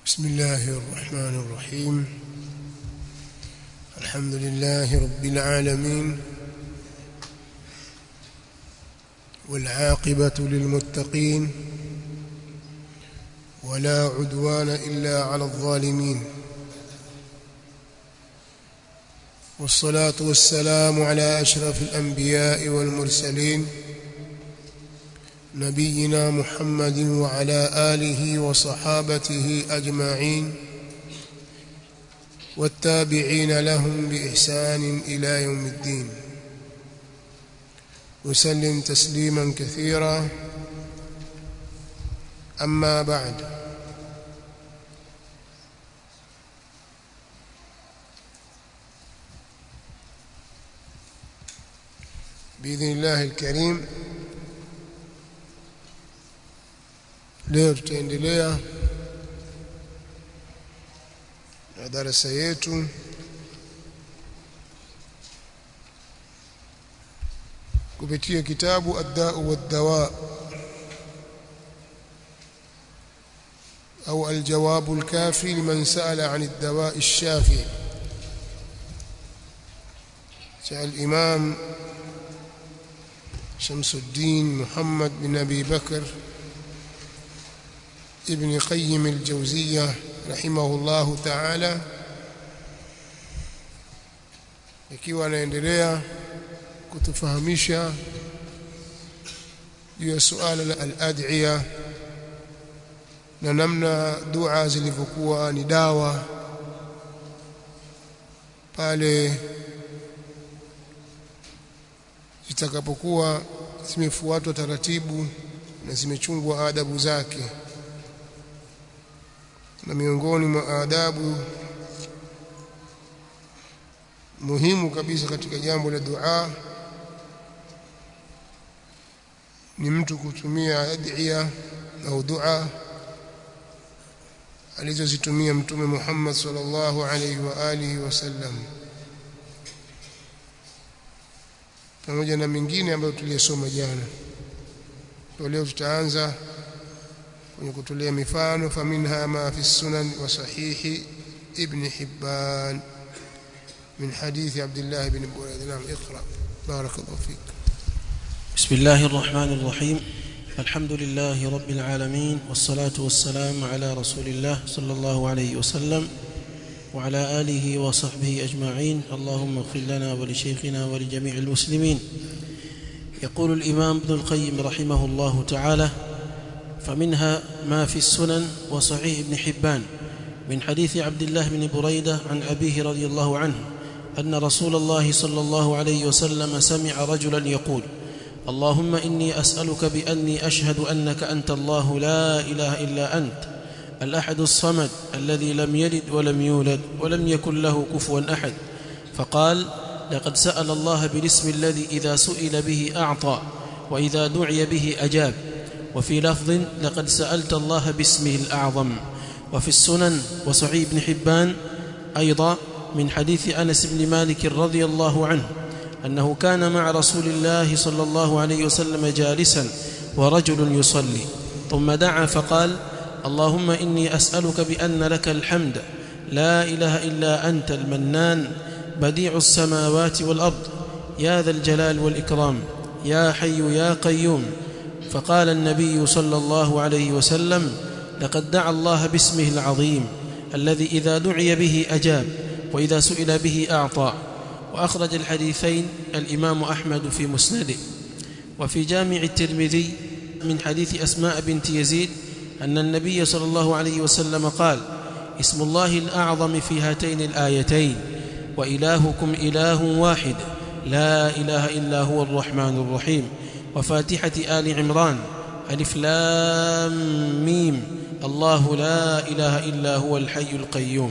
بسم الله الرحمن الرحيم الحمد لله رب العالمين والعاقبة للمتقين ولا عدوان إلا على الظالمين والصلاة والسلام على أشرف الأنبياء والمرسلين نبينا محمد وعلى آله وصحابته أجمعين والتابعين لهم بإحسان إلى يوم الدين وسلم تسليما كثيرا أما بعد بإذن الله الكريم leo tutaendelea na darasa yetu kupitia kitabu ad-da'u wad-dawa au al-jawab al-kafi liman sa'ala 'an ad-dawa' ash-shafi cha al-imam Shamsuddin Muhammad bin Abi Bakr ابن قيم الجوزية رحمه الله تعالى ikiwa anaendelea kutufahamisha juu ya suala la al-ad'iya na namna dua zilivyokuwa ni dawa pale zitakapokuwa zimefuatwa taratibu na zimechungwa adabu zake na miongoni mwa adabu muhimu kabisa katika jambo la dua ni mtu kutumia adhiya au dua alizozitumia mtume Muhammad sallallahu alaihi wa alihi wasallam pamoja na mingine ambayo tuliyosoma jana leo tutaanza kwenye kutolea mifano faminha ma fi sunan wa sahih ibn hibban min hadith abdullah ibn burayd nam iqra barakallahu fik بسم الله الرحمن الرحيم الحمد لله رب العالمين والصلاة والسلام على رسول الله صلى الله عليه وسلم وعلى آله وصحبه أجمعين اللهم اغفر لنا ولشيخنا ولجميع المسلمين يقول الإمام ابن القيم رحمه الله تعالى فمنها ما في السنن وصحيح ابن حبان من حديث عبد الله بن بريدة عن أبيه رضي الله عنه أن رسول الله صلى الله عليه وسلم سمع رجلا يقول اللهم إني أسألك بأني أشهد أنك أنت الله لا إله إلا أنت الأحد الصمد الذي لم يلد ولم يولد ولم يكن له كفوا أحد فقال لقد سأل الله بالاسم الذي إذا سئل به أعطى وإذا دعي به أجاب وفي لفظ لقد سألت الله باسمه الأعظم وفي السنن وصحيح بن حبان أيضا من حديث أنس بن مالك رضي الله عنه أنه كان مع رسول الله صلى الله عليه وسلم جالسا ورجل يصلي ثم دعا فقال اللهم إني أسألك بأن لك الحمد لا إله إلا أنت المنان بديع السماوات والأرض يا ذا الجلال والإكرام يا حي يا قيوم فقال النبي صلى الله عليه وسلم لقد دعا الله باسمه العظيم الذي إذا دعي به أجاب وإذا سئل به أعطى وأخرج الحديثين الإمام أحمد في مسنده وفي جامع الترمذي من حديث أسماء بنت يزيد أن النبي صلى الله عليه وسلم قال اسم الله الأعظم في هاتين الآيتين وإلهكم إله واحد لا إله إلا هو الرحمن الرحيم وفاتحة آل عمران ألف لام ميم الله لا إله إلا هو الحي القيوم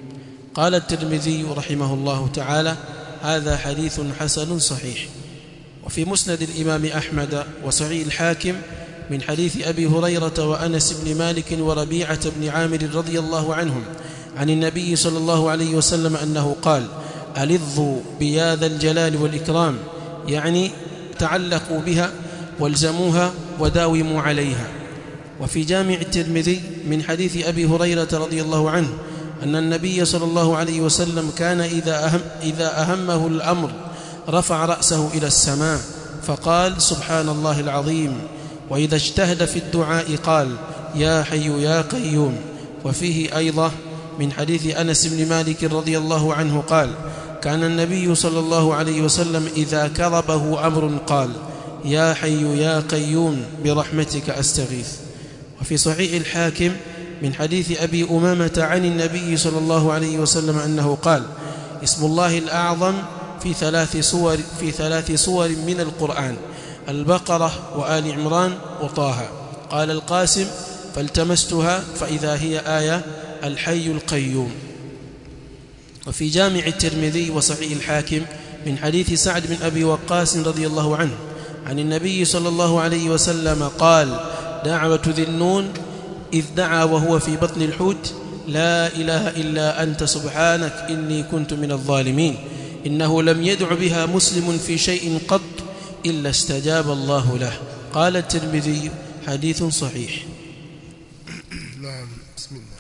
قال الترمذي رحمه الله تعالى هذا حديث حسن صحيح وفي مسند الإمام أحمد وصحيح الحاكم من حديث أبي هريرة وأنس بن مالك وربيعة بن عامر رضي الله عنهم عن النبي صلى الله عليه وسلم أنه قال ألظوا بيا ذا الجلال والإكرام يعني تعلقوا بها والزموها وداوموا عليها وفي جامع الترمذي من حديث أبي هريرة رضي الله عنه أن النبي صلى الله عليه وسلم كان إذا, أهم إذا أهمه الأمر رفع رأسه إلى السماء فقال سبحان الله العظيم وإذا اجتهد في الدعاء قال يا حي يا قيوم وفيه أيضا من حديث أنس بن مالك رضي الله عنه قال كان النبي صلى الله عليه وسلم إذا كربه أمر قال يا حي يا قيوم برحمتك أستغيث وفي صحيح الحاكم من حديث أبي أمامة عن النبي صلى الله عليه وسلم أنه قال اسم الله الأعظم في ثلاث صور في ثلاث صور من القرآن البقرة وآل عمران وطه قال القاسم فالتمستها فإذا هي آية الحي القيوم وفي جامع الترمذي وصحيح الحاكم من حديث سعد بن أبي وقاص رضي الله عنه عن النبي صلى الله عليه وسلم قال دعوة ذي النون إذ دعا وهو في بطن الحوت لا إله إلا أنت سبحانك إني كنت من الظالمين إنه لم يدع بها مسلم في شيء قط إلا استجاب الله له قال الترمذي حديث صحيح نعم بسم الله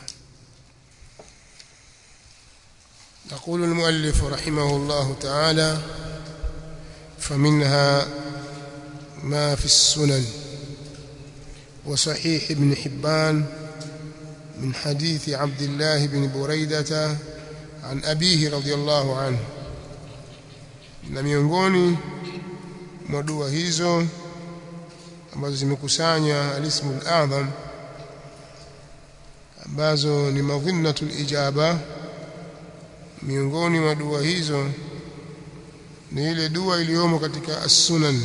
يقول المؤلف رحمه الله تعالى فمنها ما في السنن وصحيح ابن حبان من حديث عبد الله بن بريدة عن أبيه رضي الله عنه na miongoni mwa dua hizo ambazo zimekusanya alismu al-azam ambazo ni madhinnatul ijaba miongoni mwa dua hizo ni ile dua iliyomo katika as-sunan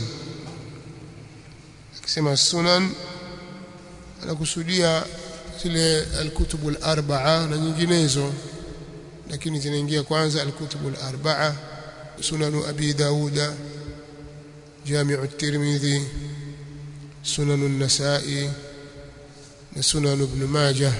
akisema as-sunan anakusudia zile al-kutubu al-arba'a na nyinginezo lakini zinaingia kwanza al-kutubu al-arba'a sunan abi dauda جامع الترمذي سنن النسائي سنن ابن ماجه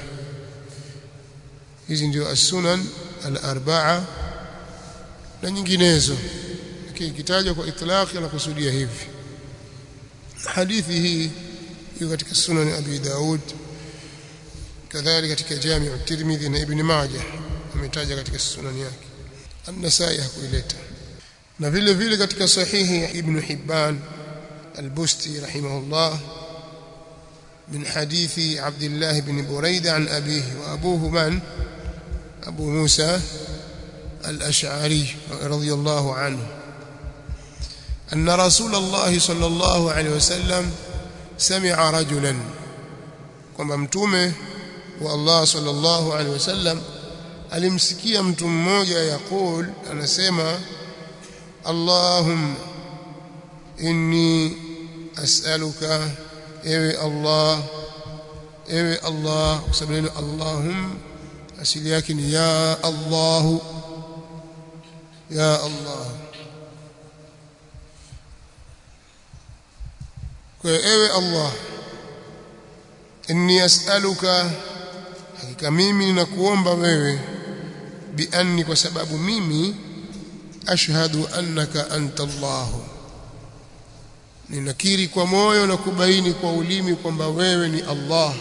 hizi ndio as-sunan al-arba'a na nyinginezo lakini kitajwa kwa itlaq anakusudia hivi hadithi hii iko katika sunan abi daud kadhalika katika jami' at-tirmidhi na ibn majah ametaja katika sunan yake an-nasai hakuileta na vile vile katika sahihi ibn hibban al-busti rahimahullah من حديث عبد الله بن بريدة عن أبيه وأبوه من أبو موسى الأشعري رضي الله عنه أن رسول الله صلى الله عليه وسلم سمع رجلا kwamba mtume wa Allah sallallahu alaihi wasallam alimsikia mtu mmoja yakul anasema Allahumma inni as'aluka ewe Allah ewe Allah kwa sababu neno Allahum asili yake ni ya Allah ya Allah kwa ewe Allah inni as'aluka hakika mimi ninakuomba wewe bi anni kwa sababu mimi ashhadu annaka anta Allahu ninakiri kwa moyo na kubaini kwa ulimi kwamba wewe ni Allah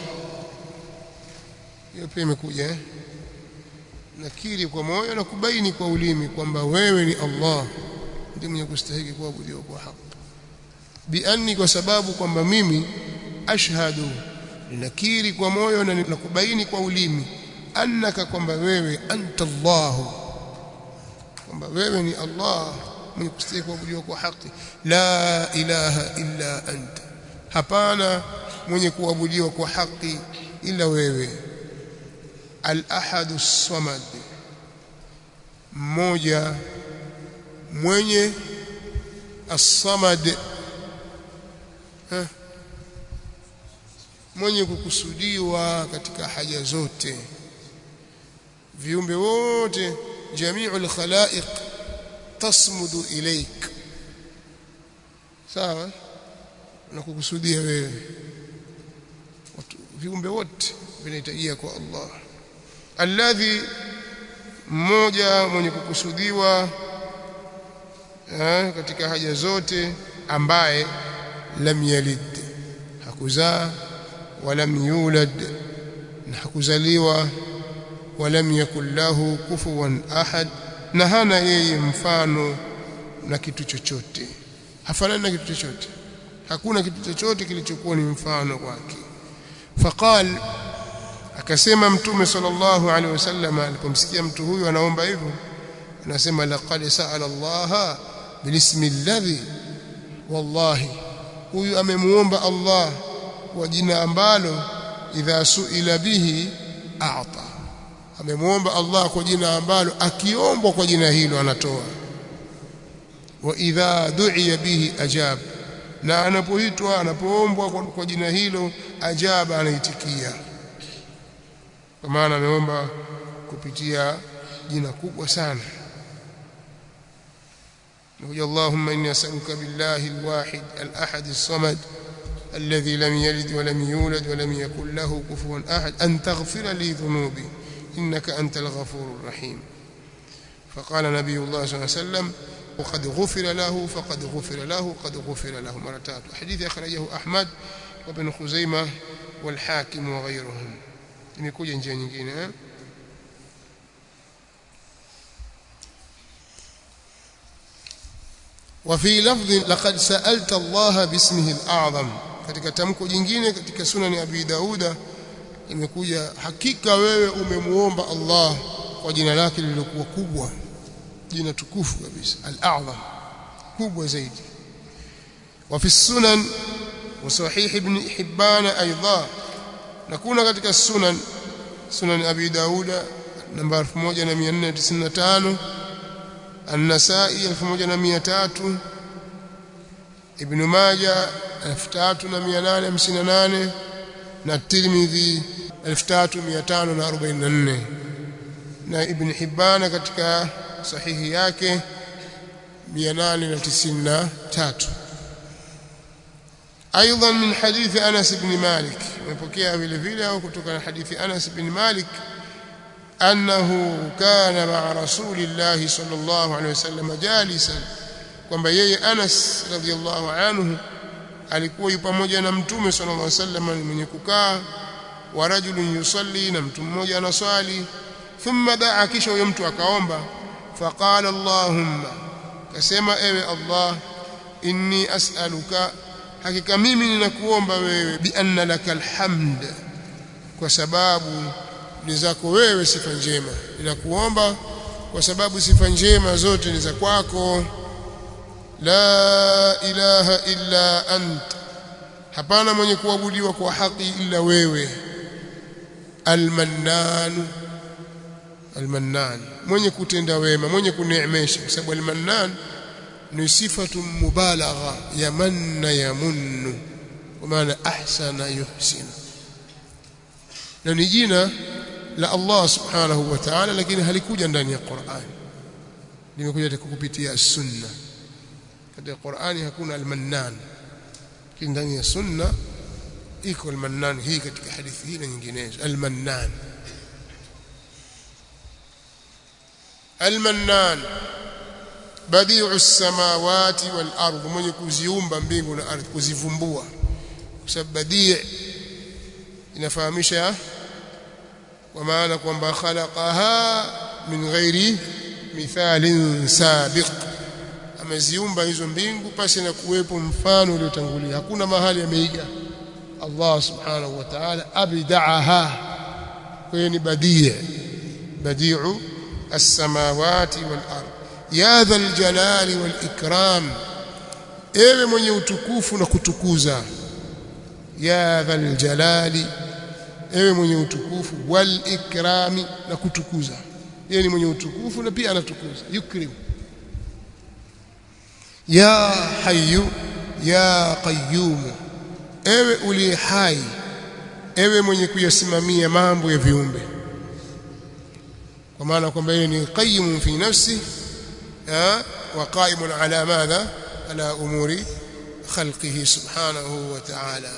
hiyo pia imekuja eh nakiri kwa moyo na kubaini kwa ulimi kwamba wewe ni Allah ndiye mwenye kustahili kuabudiwa kwa haki bianni kwa sababu kwamba mimi ashhadu ninakiri kwa moyo na kubaini kwa ulimi annaka kwamba wewe anta Allah kwamba wewe ni Allah mwenye kustahili kuabudiwa kwa haki la ilaha illa anta hapana mwenye kuabudiwa kwa haki ila wewe al-ahad as-samad mmoja mwenye as-samad mwenye kukusudiwa katika haja zote viumbe wote jami'ul khalaiq tasmudu ilaik sawa na kukusudia wewe viumbe wote vinahitajia kwa Allah alladhi mmoja mwenye kukusudiwa eh, katika haja zote ambaye lam yalid hakuzaa walam yulad na hakuzaliwa walam yakul lahu kufuwan ahad na hana yeye mfano na kitu chochote hafanani na kitu chochote hakuna kitu chochote kilichokuwa ni mfano kwake faqal akasema mtume sallallahu alaihi wasallam alipomsikia mtu huyu anaomba hivyo anasema laqad sa'ala Allah bilismi alladhi wallahi huyu amemuomba Allah kwa jina ambalo idha suila bihi a'ta amemuomba Allah kwa jina ambalo akiombwa kwa jina hilo anatoa wa idha du'iya bihi ajab na anapoitwa anapoombwa kwa jina hilo ajaba anaitikia kwa maana ameomba kupitia jina kubwa sana نقول اللهم إني أسألك بالله الواحد الأحد الصمد الذي لم يلد ولم يولد ولم يكن له كفوا أحد أن تغفر لي ذنوبي إنك أنت الغفور الرحيم فقال نبي الله صلى الله عليه وسلم وقد غفر له فقد غفر له قد غفر له مرتات حديث أخرجه أحمد وابن خزيمة والحاكم وغيرهم imekuja njia nyingine eh? وفي لفظ لقد سألت الله باسمه الأعظم katika tamko jingine katika sunani Abi Dauda imekuja hakika wewe umemuomba Allah kwa jina lake lililokuwa kubwa jina tukufu kabisa al-a'zam kubwa zaidi وفي السنن وصحيح ابن حبان ايضا نكون katika sunan sunan Abi Dauda namba 1495 النسائي 1300 ابن ماجه 3858 na Tirmidhi 3544 na Ibn Hibban katika sahihi yake 893 ايضا من حديث انس بن مالك مپokea vile vile au kutoka na hadithi Anas bin Malik أنه كان مع رسول الله صلى الله عليه وسلم جالسا kwamba yeye Anas radhiallahu anhu alikuwa yupo pamoja na mtume sallallahu alaihi wasallam mwenye kukaa wa rajulun yusalli na mtu mmoja anaswali thumma daa kisha huyo mtu akaomba faqala allahumma kasema ewe allah inni as'aluka hakika mimi ninakuomba wewe bi anna lakal hamd kwa sababu ni zako wewe sifa njema ninakuomba kwa sababu sifa njema zote ni za kwako la ilaha illa ant hapana mwenye kuabudiwa kwa haki illa wewe almannan almannan mwenye kutenda wema mwenye kuneemesha kwa sababu almannan ni sifatu mubalagha ya manna yamunnu kwa maana ahsana yuhsinu na ni jina la Allah subhanahu wa ta'ala lakini halikuja ndani ya Qur'an limekuja kupitia sunna katika Qur'ani hakuna al-mannan lakini ndani ya sunna iko al-mannan hii katika hadithi hii na nyinginezo al-mannan al-mannan badi'u as-samawati wal-ardh mwenye kuziumba mbingu na ardhi kuzivumbua kwa sababu badi' inafahamisha kwa maana kwamba khalaqaha min ghairi mithalin sabiq ameziumba hizo mbingu pasi na kuwepo mfano uliotangulia hakuna mahali ameiga Allah subhanahu wa ta'ala abda'aha kwa hiyo ni badi' badi'u as-samawati wal ard ya dhal jalali wal ikram ewe mwenye utukufu na kutukuza ya dhal jalali ewe mwenye utukufu wal ikrami na kutukuza yeye ni mwenye utukufu na pia anatukuza yukrim ya hayyu ya qayyum ewe uliye hai ewe mwenye kuyasimamia mambo ya viumbe kwa maana kwamba yeye ni qayyim fi nafsi wa qa'imun ala madha ala umuri khalqihi subhanahu wa ta'ala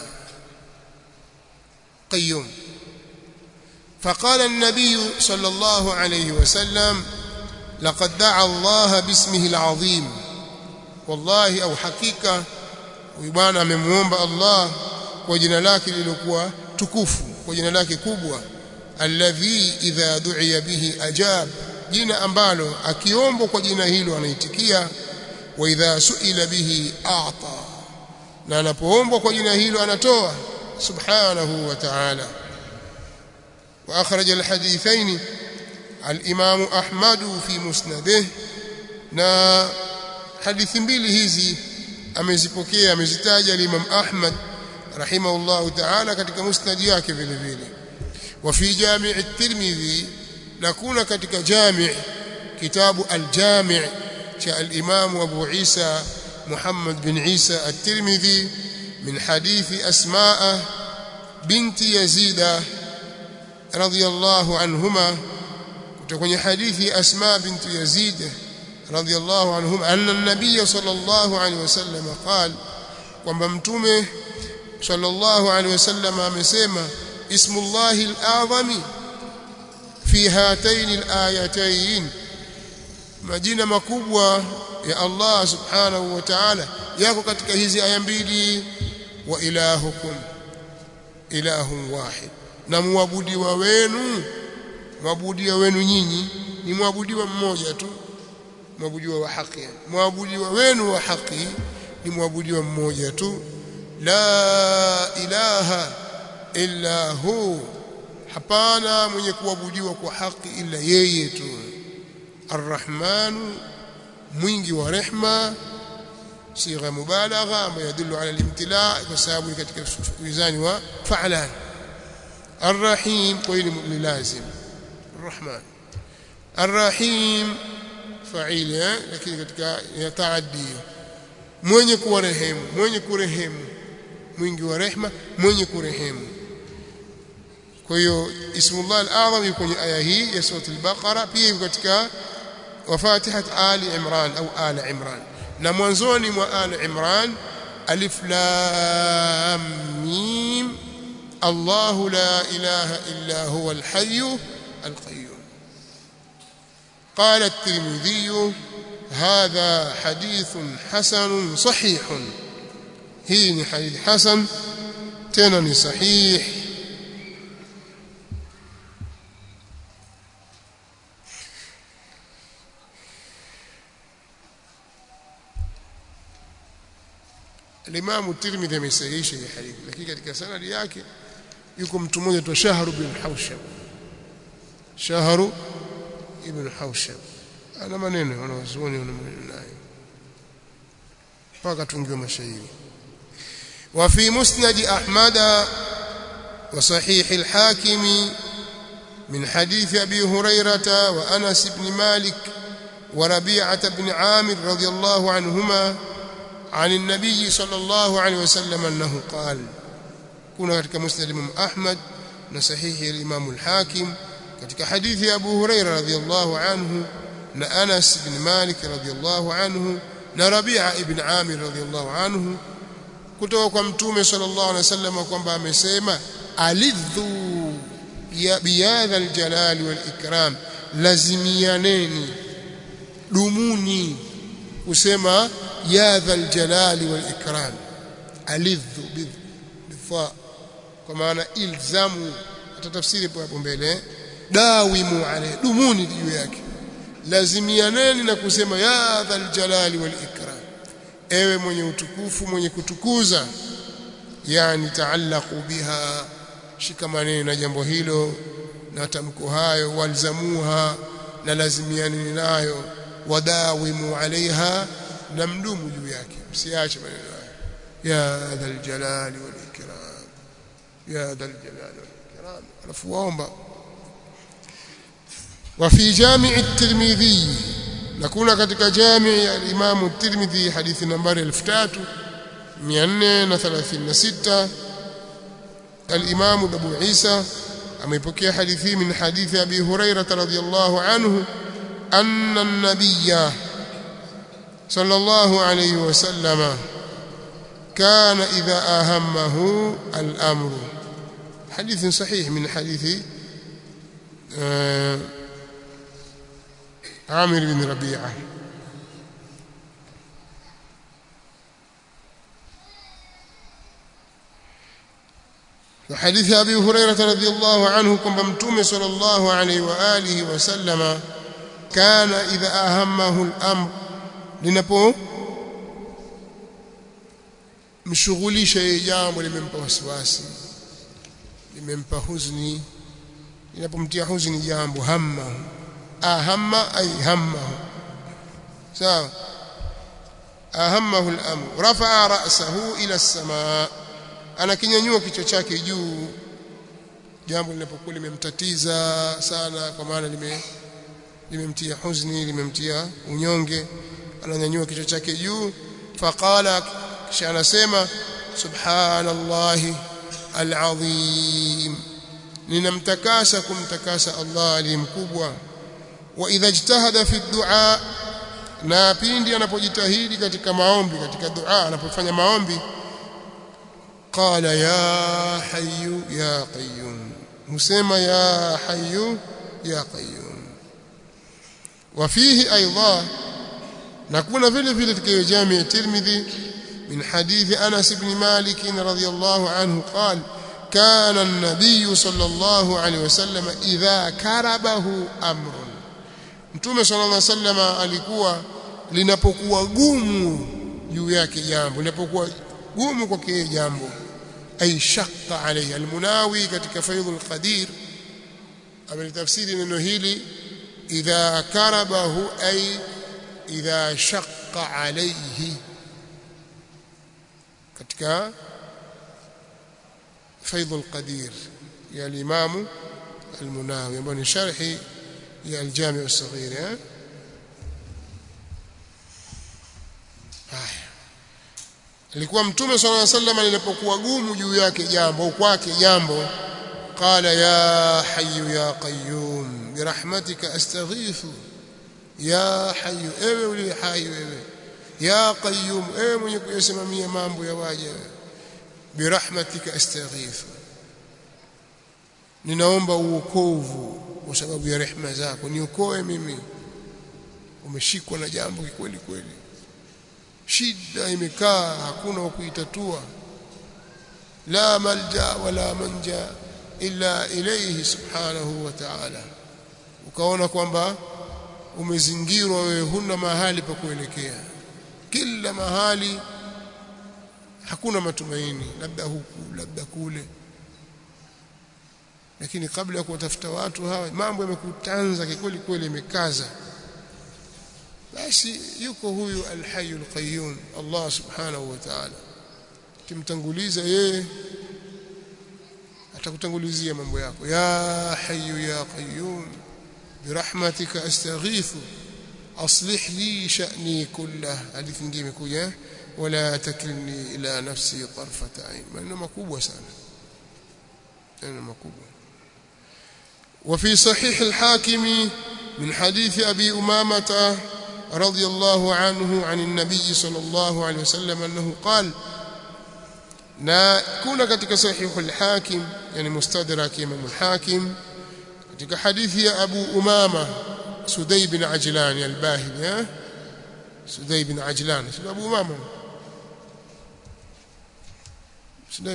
قيوم فقال النبي صلى الله عليه وسلم لقد دعا الله باسمه العظيم والله au hakika huyu bwana amemuomba Allah kwa jina lake lililokuwa tukufu kwa jina lake kubwa alladhi idha du'iya bihi ajab jina ambalo akiombwa kwa jina hilo anaitikia wa idha suila bihi a'ta na anapoombwa kwa jina hilo anatoa subhanahu wa ta'ala wa akhraj alhadithain al-imam ahmad fi musnadih na hadithi mbili hizi amezipokea amezitaja al-imam ahmad rahimahullah ta'ala katika musnad yake vile vile wa fi jami' at-tirmidhi na kuna katika jami' kitabu al-jami' cha al-imam abu isa محمد بن عيسى الترمذي من حديث أسماء بنت يزيد رضي الله عنهما تكون حديث أسماء بنت يزيد رضي الله عنهما أن النبي صلى الله عليه وسلم قال وممتومه صلى الله عليه وسلم amesema اسم الله الأعظم في هاتين الآيتين majina makubwa ya Allah subhanahu wa ta'ala yako katika hizi aya mbili wa ilahukum ilahun wahid na muabudiwa wenu muabudiwa wenu nyinyi ni muabudiwa mmoja tu muabudiwa wa haki muabudiwa wenu wa haki ni muabudiwa mmoja tu la ilaha illa hu hapana mwenye kuabudiwa kwa haki ila yeye tu arrahmanu mwingi wa rehma sigha mubalagha ambayo yadullu ala al-imtila kwa sababu ni katika mizani wa fa'lan arrahim kwa hiyo ni lazim arrahman arrahim fa'il lakini katika yataaddi mwenye kuwarehemu mwenye kurehemu mwingi wa rehma mwenye kurehemu kwa hiyo ismullah al-azam kwenye aya hii ya sura al-baqara pia katika وفاتحة آل عمران أو آل عمران نموانزوني وآل عمران ألف لام ميم الله لا إله إلا هو الحي القيوم قال الترمذي هذا حديث حسن صحيح هي حديث حسن تنني صحيح Imam Tirmidhi amesahihisha hii hadithi lakini katika sanadi yake yuko mtu mmoja tu Shahr ibn Hawshab Shahr ibn Hawshab ana maneno wanawazuoni wana maneno nayo mpaka tungiwe mashairi wa fi musnad Ahmad wa sahih al-Hakim من حديث أبي هريرة وأنس بن مالك وربيعة بن عامر رضي الله عنهما عن النبي صلى الله عليه وسلم أنه قال كنا katika musnad Imam Ahmad na sahihi al-Imam al-Hakim katika hadithi ya Abu Huraira radhiyallahu anhu na Anas ibn Malik radhiyallahu anhu na Rabi'a ibn Amir radhiyallahu anhu kutoka kwa Mtume sallallahu alaihi wasallam kwamba amesema alidhu ya biyadha al-jalal wal-ikram lazimianeni dumuni kusema ya dhal jalali wal ikram alidhu bidha kwa maana ilzamu atatafsiri hapo mbele dawimu alayhi dumuni juu yake lazimianeni na kusema ya dhal jalali wal ikram ewe mwenye utukufu mwenye kutukuza yani taallaqu biha shikamaneni na jambo hilo na tamko hayo walzamuha na lazimianeni nayo wadawimu alaiha na mdumu juu yake msiache maneno hayo ya dhal jalali wal ikram ya dhal jalali wal ikram alafu waomba وفي جامع الترمذي نكون katika جامع الامام الترمذي حديث نمبر 3436 الامام ابو عيسى ameipokea hadithi min hadithi abi hurairah radhiyallahu anhu anna an-nabiyya صلى الله عليه وسلم كان إذا أهمه الأمر حديث صحيح من حديث عامر بن ربيعة وحديث أبي هريرة رضي الله عنه كما متوم صلى الله عليه وآله وسلم كان إذا أهمه الأمر لنبو mshughulisha yeye jambo limempa wasiwasi limempa huzuni linapomtia huzuni jambo hamma ahamma ay hammahu sawa ahammahu al-amr rafa'a ra'sahu ila as-samaa anakinyanyua kichwa chake juu jambo linapokuwa limemtatiza sana kwa maana lime limemtia huzuni limemtia unyonge ananyanyua kichwa chake juu faqala kisha anasema subhanallahi alazim ninamtakasa kumtakasa Allah aliyemkubwa wa idha ijtahada fi du'a na pindi anapojitahidi katika maombi katika dua anapofanya maombi qala ya hayyu ya qayyum husema ya hayyu ya qayyum وفيه ايضا نكون vile vile katika jami ya Tirmidhi من حديث أنس بن مالك رضي الله عنه قال كان النبي صلى الله عليه وسلم إذا كربه أمر Mtume صلى الله عليه وسلم alikuwa linapokuwa gumu juu yake jambo linapokuwa gumu kwake jambo ay shaqqa alayhi almunawi katika faidhul qadir amelitafsiri neno hili idha karabahu ay idha shaqqa alayhi katika faidhul qadir ya al-imam al-munawi ambayo ni sharhi ya al-jami' as-saghir eh haya alikuwa mtume sallallahu alaihi wasallam linapokuwa gumu juu yake jambo au kwake jambo qala ya hayyu ya qayyum birahmatika astaghithu ya hayyu ewe uli hai wewe ya qayyum ewe mwenye kuyasimamia mambo ya waja birahmatika astaghithu ninaomba uokovu kwa sababu ya rehema zako niokoe mimi umeshikwa na jambo kweli kweli shida imekaa hakuna wa kuitatua la malja wala manja illa ilayhi subhanahu wa ta'ala ukaona kwamba umezingirwa wewe huna mahali pa kuelekea kila mahali hakuna matumaini labda huku labda kule lakini kabla ya kuwatafuta watu hawa mambo yamekutanza kikweli kweli imekaza basi yuko huyu alhayyul qayyum Allah subhanahu wa ta'ala kimtanguliza yeye atakutangulizia mambo yako ya hayyu ya qayyum birahmatika astaghithu aslih li sha'ni kullah hadithi nyingine imekuja wala takilni ila nafsi tarfata ain maneno makubwa sana maneno makubwa وفي صحيح الحاكم من حديث أبي أمامة رضي الله عنه عن النبي صلى الله عليه وسلم أنه قال na kuna katika sahihu al-Hakim yani mustadrak Imam al-Hakim katika hadithi ya Abu Umama Sudai bin Ajlan al-Bahili eh Sudai bin Ajlan sio Abu Umama Sudai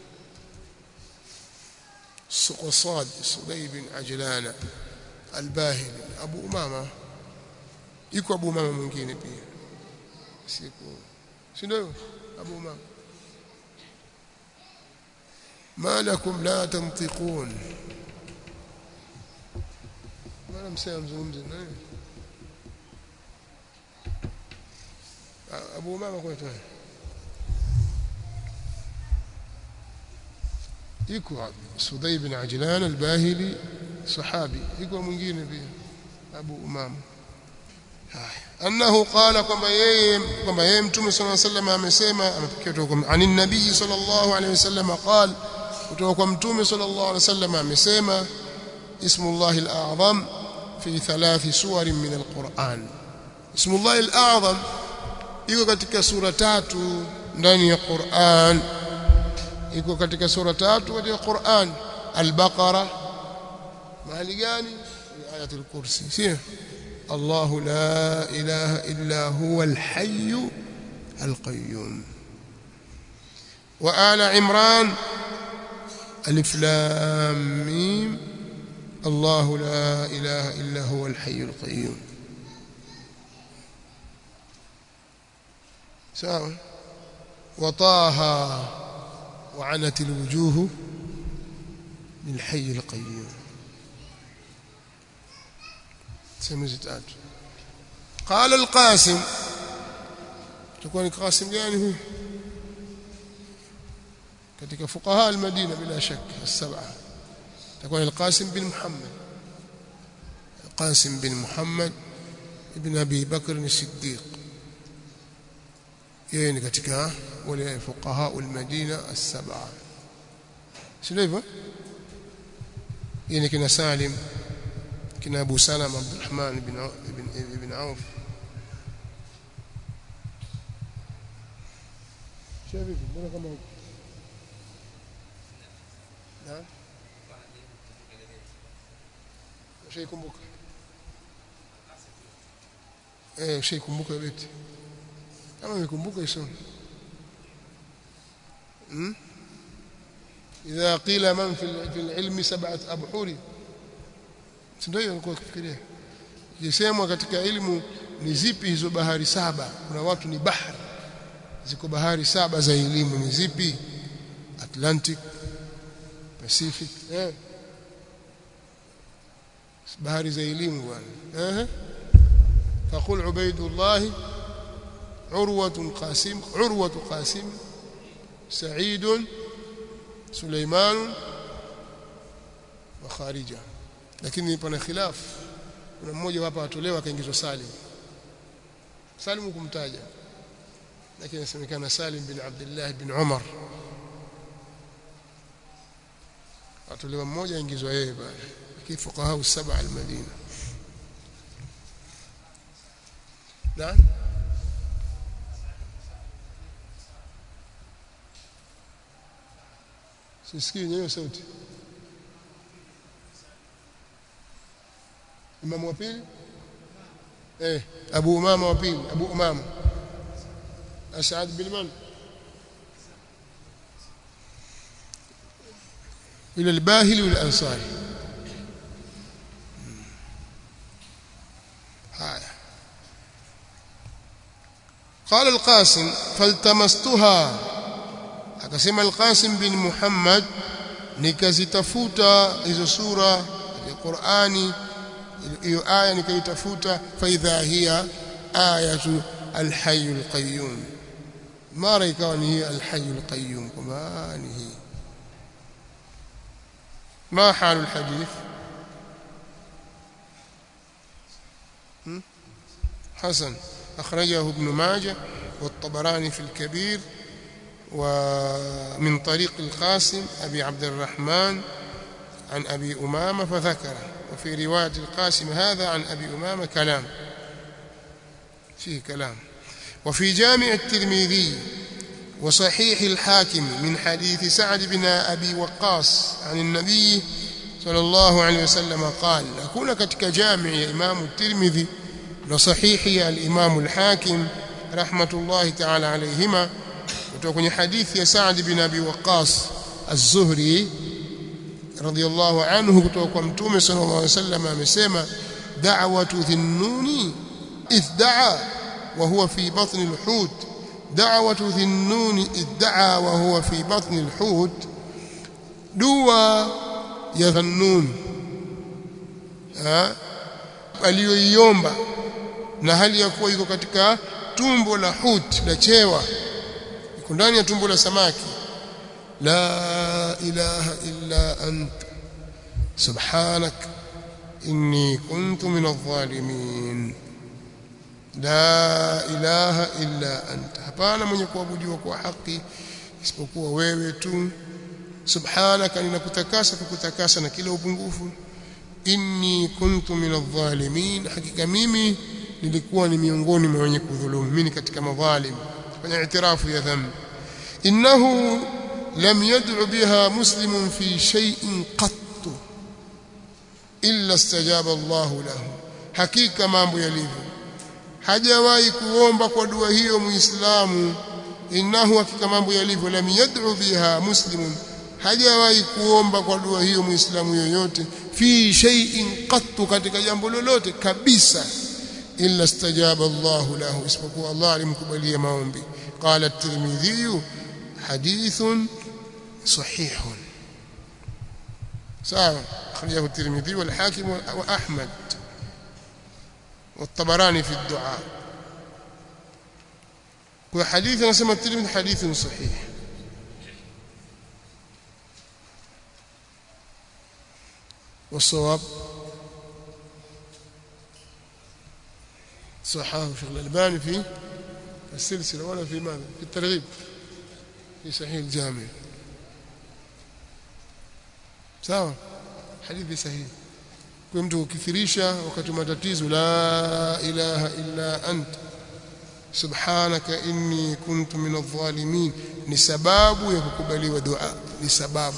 صاد سدي بن عجلان الباهلي ابو امامه yuko abu umama mwingine pia siku si ndio abu umama ما لكم لا تنطقون ما مsema mzungumzi nani abu umama kwa tu yuko Sudai bin Ajlan al-Bahili sahabi yuko mwingine pia Abu Umama annahu qala kwamba yeye kwamba yeye mtume sallallahu alayhi wasallam amesema amepokea kutoka kwa anin nabii sallallahu alayhi wasallam qala kutoka kwa mtume sallallahu alayhi wasallam amesema ismullah al-a'zam fi thalath suwar min al-Qur'an ismullah al-a'zam iko katika sura tatu ndani ya Qur'an iko katika sura tatu katika Qur'an al-Baqara mahali gani ayatul kursi sio الله لا إله إلا هو الحي القيوم وآل عمران alif lam mim الله لا إله إلا هو الحي القيوم سواء وطه وعنت الوجوه للحي القيوم سمزت قال القاسم تكون القاسم يعني هو katika fuqaha al-Madina bila shak as-sab'a تكون القاسم بن محمد القاسم بن محمد ابن أبي بكر الصديق يعني katika wale fuqaha al-Madina as-sab'a sivyo yani kina Salim kina Abu Salama Abdurrahman ibn ibn ibn Auf شايف mbona kama نعم ushaikumbuka eh ushaikumbuka beti kama umekumbuka isome hmm idha qila man fi fi ilmi sab'at abhuri ndio nilikuwa kufikiria jisemwa katika elimu ni zipi hizo bahari saba kuna watu ni bahari ziko bahari saba za elimu ni zipi Atlantic Pacific eh bahari za elimu bwana eh فقل عبيد الله عروة قاسم عروة قاسم سعيد سليمان وخارجة lakini pana khilaf kuna mmoja hapa atolewa akaingizwa Salim Salim kumtaja lakini inasemekana Salim bin Abdullah bin Umar atolewa mmoja aingizwa yeye bwana lakini fuqaha saba al-Madina نعم sisikii nyewe sauti imamu wa pili eh abu umama wa pili abu umama asad bin man ila al-bahili wal ansari haya قال القاسم فالتمستها akasema al-Qasim bin Muhammad nikazitafuta hizo sura ya Qur'ani hiyo aya nikaitafuta fa idha hiya ayatu al-hayy al-qayyum mara ikawa ni hiya al-hayy al-qayyum kama ni hii ما حال الحديث حسن أخرجه ابن ماجه والطبراني في الكبير ومن طريق القاسم أبي عبد الرحمن عن أبي أمامة فذكره وفي رواية القاسم هذا عن أبي أمامة كلام فيه كلام وفي جامع الترمذي وصحيح الحاكم من حديث سعد بن أبي وقاص عن النبي صلى الله عليه وسلم قال أكون كتك جامع إمام الترمذي وصحيح الإمام الحاكم رحمة الله تعالى عليهما وتكون حديث يا سعد بن أبي وقاص الزهري رضي الله عنه kutoka mtume صلى الله عليه وسلم amesema da'watu dhinnuni idh da'a wa huwa fi batn al-hut da'watu dhinnuni idh da'a wa huwa fi batn al-hut dua ya dhannun aliyoiomba na hali ya kuwa iko katika tumbo la hut la chewa iko ndani ya tumbo la samaki la ilaha illa ant subhanak inni kuntu min adh-dhalimin la ilaha illa ant hapana mwenye kuabudiwa kwa haki isipokuwa wewe tu subhanaka ninakutakasa kukutakasa na kila upungufu inni kuntu min adh-dhalimin hakika mimi nilikuwa ni miongoni mwa wenye kudhulumu mimi katika madhalim fanya itirafu ya dhambi innahu lam yad'u biha muslimun fi shay'in qatt illa istajaba Allah lahu hakika mambo yalivyo hajawahi kuomba kwa dua hiyo muislamu innahu hakika mambo yalivyo lam yad'u biha muslimun hajawahi kuomba kwa dua hiyo muislamu yoyote fi shay'in qattu katika jambo lolote kabisa illa istajaba Allah lahu isipokuwa Allah alimkubalia maombi qala at-tirmidhi hadithun sahihun sawa akhrajahu at-tirmidhi wal hakim wa ahmad والطبراني في الدعاء وحديث نسمى الترمذي حديث صحيح والصواب صححه شيخ الألباني في السلسلة ولا في ماذا في الترغيب في صحيح الجامع sawa hadithi sahihi kwa mtu ukithirisha wakati matatizo la ilaha illa anta subhanaka inni kuntu min adh-dhalimin ni sababu ya kukubaliwa dua ni sababu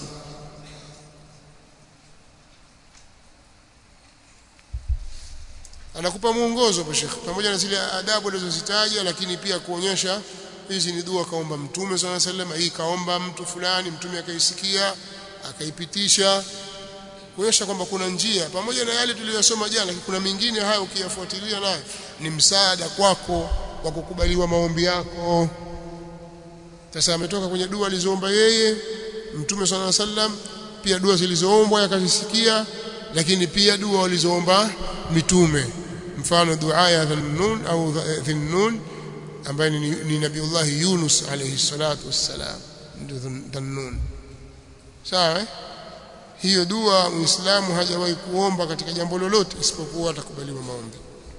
anakupa mwongozo hapo Sheikh pamoja na zile adabu alizozitaja lakini pia kuonyesha hizi ni dua kaomba mtume swalla sallam hii kaomba mtu fulani mtume akaisikia akaipitisha kuonyesha kwamba kuna njia pamoja na yale tuliyosoma jana kuna mingine hayo ukiyafuatilia nayo ni msaada kwako wa kukubaliwa maombi yako sasa ametoka kwenye dua alizoomba yeye mtume swalla sallam pia dua zilizoombwa yakazisikia lakini pia dua walizoomba mitume mfano dua ya dhunnun au dhunnun ambaye ni, ni nabiullah Yunus alayhi salatu wassalam ndio dhunnun sawa eh? hiyo dua muislamu hajawahi kuomba katika jambo lolote isipokuwa atakubaliwa maombi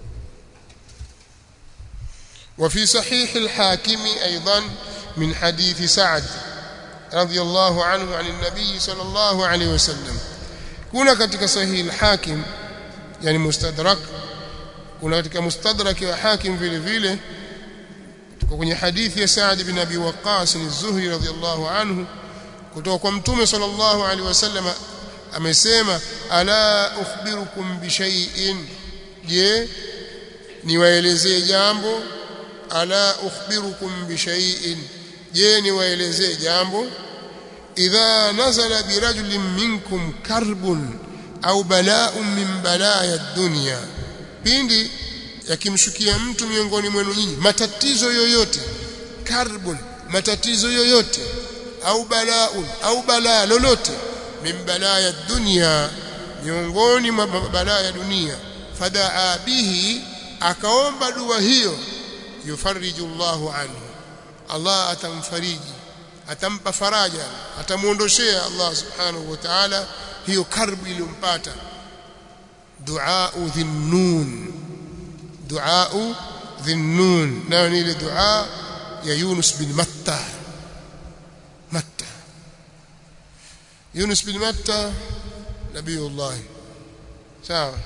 وفي صحيح الحاكم أيضا من حديث سعد رضي الله عنه عن النبي صلى الله عليه وسلم kuna katika sahihi al-Hakim yani mustadrak kuna katika mustadrak wa Hakim vile vile tuko kwenye hadithi ya Sa'd bin Abi Waqqas az-Zuhri radhiyallahu anhu kutoka kwa mtume sallallahu alaihi wasallam amesema ala ukhbirukum bi shay'in je niwaelezee jambo ala ukhbirukum bi shay'in je niwaelezee jambo idha nazala birajulin minkum karbun au bala'un min balaya dunya pindi yakimshukia mtu miongoni mwenu nyinyi matatizo yoyote karbun matatizo yoyote au bala'un au balaa lolote min balaya dunya miongoni mwa balaa ya dunia fadaa bihi akaomba dua hiyo yufariju Allahu anhu Allah atamfariji atampa faraja atamuondoshea Allah subhanahu wa ta'ala hiyo karbu iliyompata dua dhinnun dua dhinnun nayo ni ile dua ya Yunus bin Matta Matta Yunus bin Matta nabiyullah sawa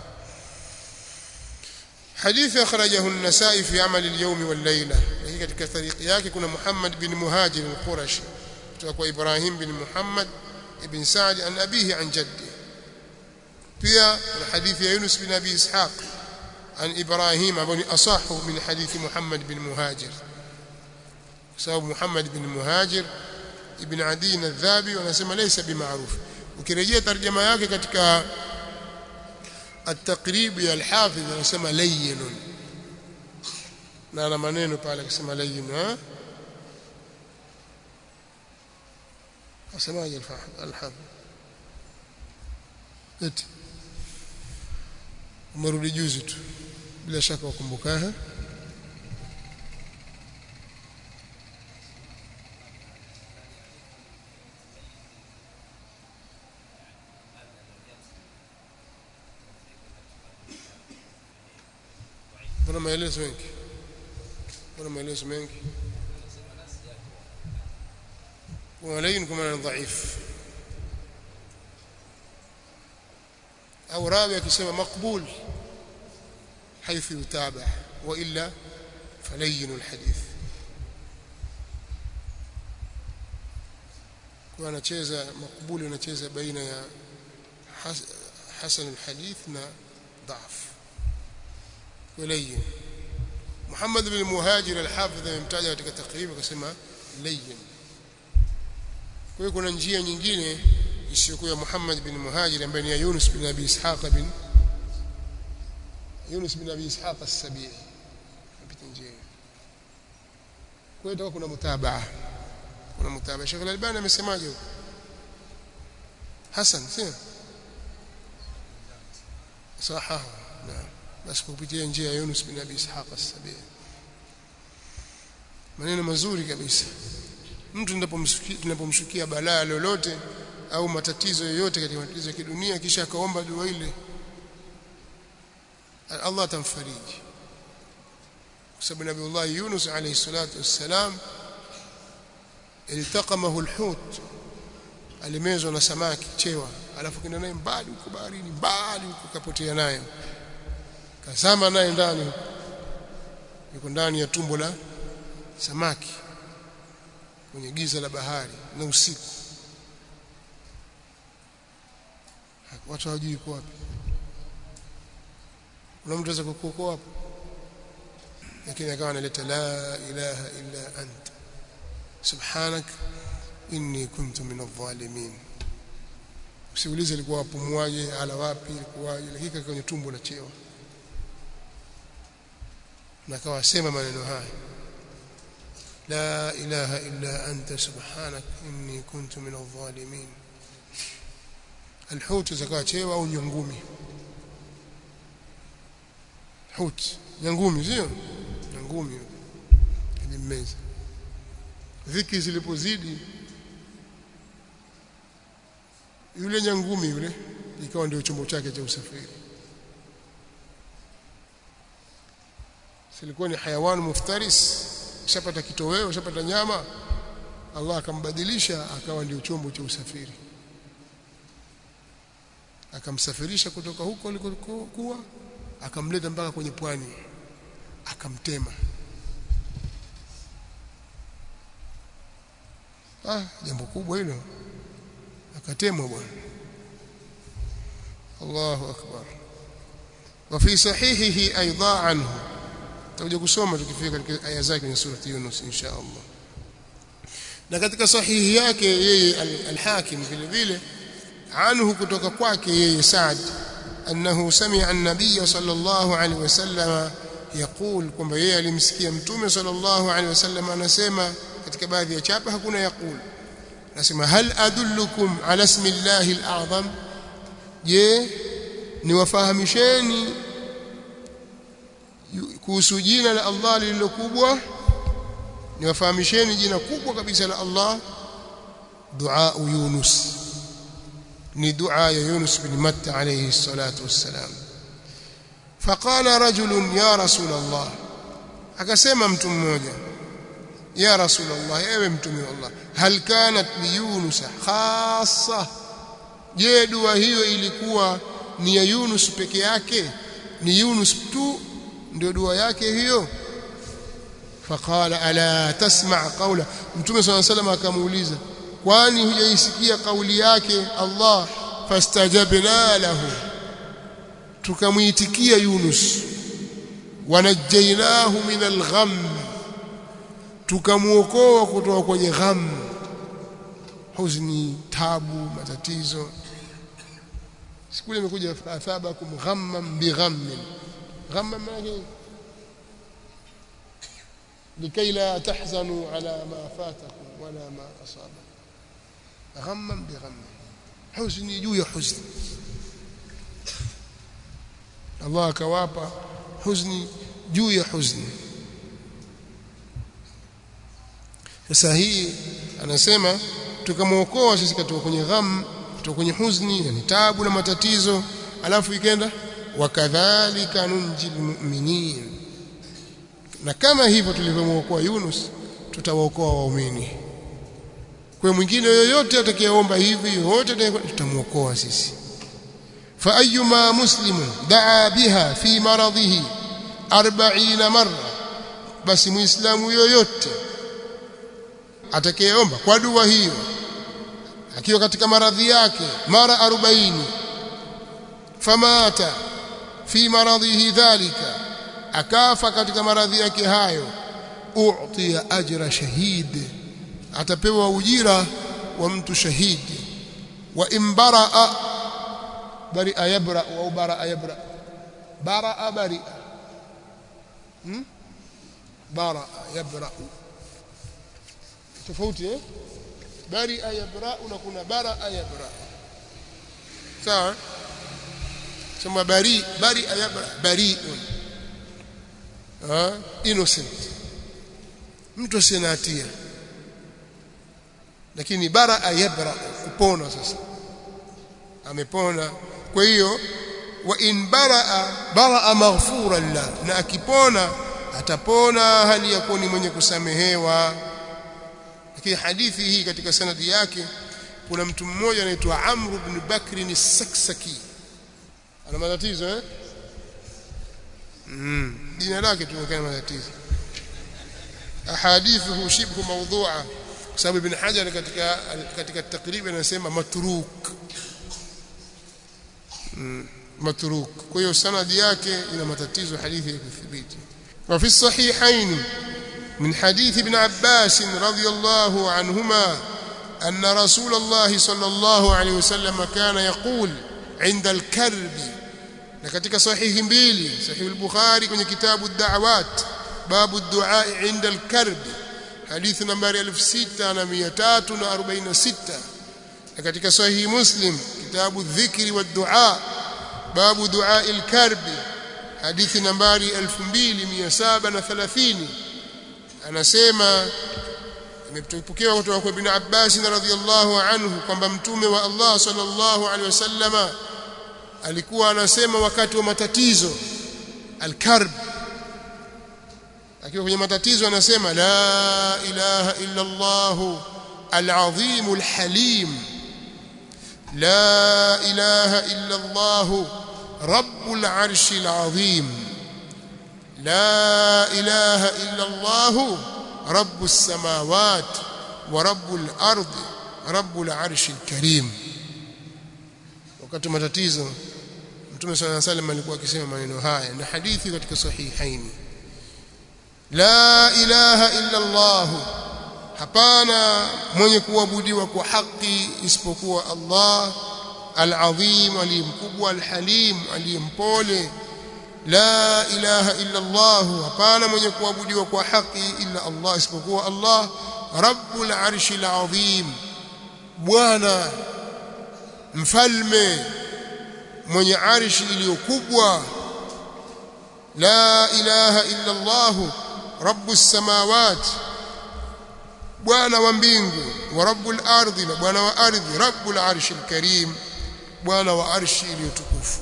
حديث أخرجه النسائي في عمل اليوم والليلة هي katika طريق yake kuna Muhammad bin Muhajir al-Qurashi kutoka kwa Ibrahim bin Muhammad ibn Sa'd an abihi an jaddi pia kuna hadithi ya Yunus bin Abi Ishaq an Ibrahim ambao ni asahu min hadithi Muhammad bin Muhajir sababu Muhammad bin Muhajir ibn Adi al-Dhabi wanasema laysa bimaruf ukirejea tarjama yake katika التقريب يا الحافظ anasema layyin na ana maneno pale akisema layyin ha asemaje الحافظ eti umerudi juzi tu bila shaka ukumbuka ha kuna maelezo mengi kuna maelezo mengi kuna lain kama ni dhaif au rawi akisema maqbul حيث يتابع والا فلين الحديث kwa anacheza makbuli anacheza baina ya hasan alhadith na dhaf ولين محمد بن المهاجر الحافظ amemtaja katika takribu akasema layyin kwa hiyo kuna njia nyingine isiyokuwa ya Muhammad bin Muhajir ambaye ni ya Yunus bin Abi Ishaq bin Yunus bin Abi Ishaq as-Sabi'i mpita njia hiyo kwa hiyo kuna mutabaa kuna mutabaa Sheikh Al-Albani amesemaje huko Hassan sio sahaha naam basi kupitia njia ya Yunus bin Abi Ishaq as-Sabi'i maneno mazuri kabisa mtu tunapomshukia balaa lolote au matatizo yoyote katika matatizo ya kidunia kisha akaomba dua ile Allah atamfariji kwa sababu Nabiullah Yunus alayhi salatu wassalam iltaqamahu alhut alimezwa na samaki chewa alafu kenda naye mbali huko baharini mbali huko kapotea naye kazama naye ndani yuko ndani ya tumbo la samaki kwenye giza la bahari na usiku watu hawajui yuko wapi kuna mtu anaweza kukuokoa hapo lakini akawa analeta la ilaha illa anta subhanak inni kuntu min adh-dhalimin usiulize alikuwa apumuaje ala wapi ilikuwaje lakini kwenye tumbo la chewa na akawa sema maneno haya لا إله إلا أنت سبحانك إني كنت من الظالمين الحوت زكاة chewa au nyangumi hut nyangumi sio nyangumi ilimmeza dhiki zilipozidi yule nyangumi yule ikawa ndio chombo chake cha usafiri silikuwa ni hayawan muftaris shapata kitoweo shapata nyama Allah akambadilisha akawa ndio chombo cha usafiri akamsafirisha kutoka huko alikokuwa akamleta mpaka kwenye pwani akamtema ah jambo kubwa hilo akatemwa bwana Allahu akbar wa fi sahihihi aidha anhu tutakuja kusoma tukifika katika aya zake kwenye surati Yunus insha Allah na katika sahihi yake yeye al-Hakim vile vile anhu kutoka kwake yeye Saad annahu sami'a an-nabiy sallallahu alaihi wasallam yaqul kwamba yeye alimsikia mtume sallallahu alaihi wasallam anasema katika baadhi ya chapa hakuna yaqul nasema hal adullukum ala ismi llahi al-a'zam je niwafahamisheni kuhusu jina la Allah lililokubwa niwafahamisheni jina kubwa kabisa la Allah dua Yunus ni dua ya Yunus bin Matta alayhi salatu wassalam faqala rajulun ya rasul Allah akasema mtu mmoja ya rasul Allah ewe mtume wa Allah hal kanat li Yunus khassa je dua hiyo ilikuwa ni ya Yunus peke yake ni Yunus tu ndio dua yake hiyo faqala ala tasma' qawla mtume swalla salam akamuuliza kwani hujaisikia kauli yake Allah fastajabna lahu tukamuitikia Yunus wanajjainahu min algham tukamuokoa kutoka kwenye gham huzni tabu matatizo siku ile imekuja athabakum ghamman bighammin ghamman maana لكي لا تحزنوا على ما فاتكم ولا ما أصابكم غما بغم حزن juu ya حزن Allah akawapa huzni juu ya huzni sasa hii anasema tukamwokoa sisi kutoka kwenye gham kutoka kwenye huzni yani tabu na matatizo alafu ikenda wakadhalika nunjil mu'minin na kama hivyo tulivyomwokoa Yunus tutawaokoa waumini kwa mwingine yoyote atakayeomba hivi yoyote tutamwokoa sisi fa ayyuma muslimun daa biha fi maradhihi 40 marra basi muislamu yoyote atakayeomba kwa dua hiyo akiwa katika maradhi yake mara 40 famata fi maradhihi dhalika akafa katika maradhi yake hayo u'tiya ajra shahid atapewa ujira wa mtu shahidi wa imbaraa baria yabra au baraa yabra baraa baria hmm? baraa yabra tofauti eh baria yabra na kuna baraa yabra sawa sema bari bari yabra bariun ah innocent mtu asiye hatia lakini bara yabra kupona sasa amepona kwa hiyo wa in baraa baraa maghfuran la na akipona atapona hali ya kuwa ni mwenye kusamehewa lakini hadithi hii katika sanadi yake kuna mtu mmoja anaitwa Amr ibn Bakr as-Saksaki ana matatizo eh mm jina lake tunaonekana matatizo ahadithuhu shibhu mawdhu'a kwa sababu ibn Hajar katika katika takrib anasema matruk mm, matruk kwa hiyo sanadi yake ina matatizo hadithi ya kuthibiti wa fi sahihain من حديث ابن عباس رضي الله عنهما أن رسول الله صلى الله عليه وسلم كان يقول عند الكرب لكتك صحيح mbili صحيح البخاري kwenye kitabu الدعوات باب الدعاء عند الكرب حديث نمبر 6346 لكتك صحيح مسلم كتاب الذكر والدعاء باب دعاء الكرب حديث نمبر 2730 anasema imepokewa kutoka kwa Ibn Abbas radhiyallahu anhu kwamba mtume wa Allah sallallahu alaihi wasallama alikuwa anasema wakati wa matatizo al-karb akiwa kwenye matatizo anasema la ilaha illa Allah al-azim al-halim la ilaha illa Allah rabbul arshi al-azim لا إله إلا الله رب السماوات ورب الأرض رب العرش الكريم wakati matatizo Mtume صلى الله عليه وسلم alikuwa akisema maneno haya na hadithi katika sahihaini la ilaha illa Allah hapana mwenye kuabudiwa kwa haki isipokuwa Allah al-azim aliyemkubwa al-halim aliyempole la ilaha illa Allah hapana mwenye kuabudiwa kwa haki illa Allah isipokuwa Allah rabbul arshil azim bwana mfalme mwenye arshi iliyokubwa la ilaha illa Allah rabbus samawati bwana wa mbingu wa rabbul ardi na bwana wa ardhi rabbul arshil karim bwana wa arshi iliyotukufu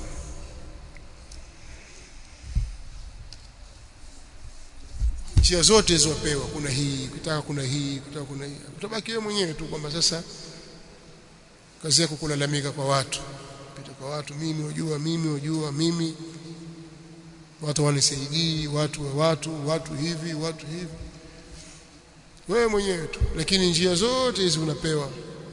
njia zote ziwapewa kuna hii kutaka kuna hii kutaka kuna hii utabaki wewe mwenyewe tu kwamba sasa kazi yako kulalamika kwa watu pita kwa watu mimi wajua mimi wajua mimi watu wanisaidii watu wa watu watu hivi watu hivi wewe mwenyewe tu lakini njia zote hizi unapewa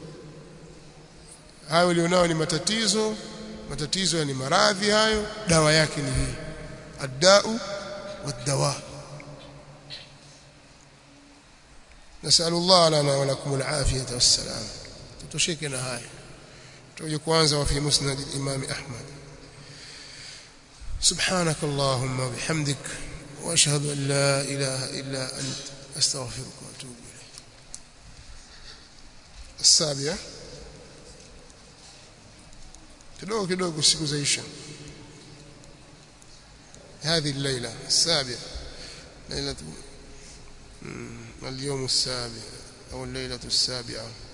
hayo ulionao ni matatizo matatizo ni maradhi hayo dawa yake ni hii addau wadawa نسأل الله لنا ولكم العافية والسلام تتشكنا هاي توجي كوانزا وفي مسند الإمام أحمد سبحانك اللهم وبحمدك وأشهد أن لا إله إلا أنت أستغفرك وأتوب إليك السابعة kidogo kidogo siku zaisha هذه الليلة السابعة ليلة اليوم السابع أو الليلة السابعة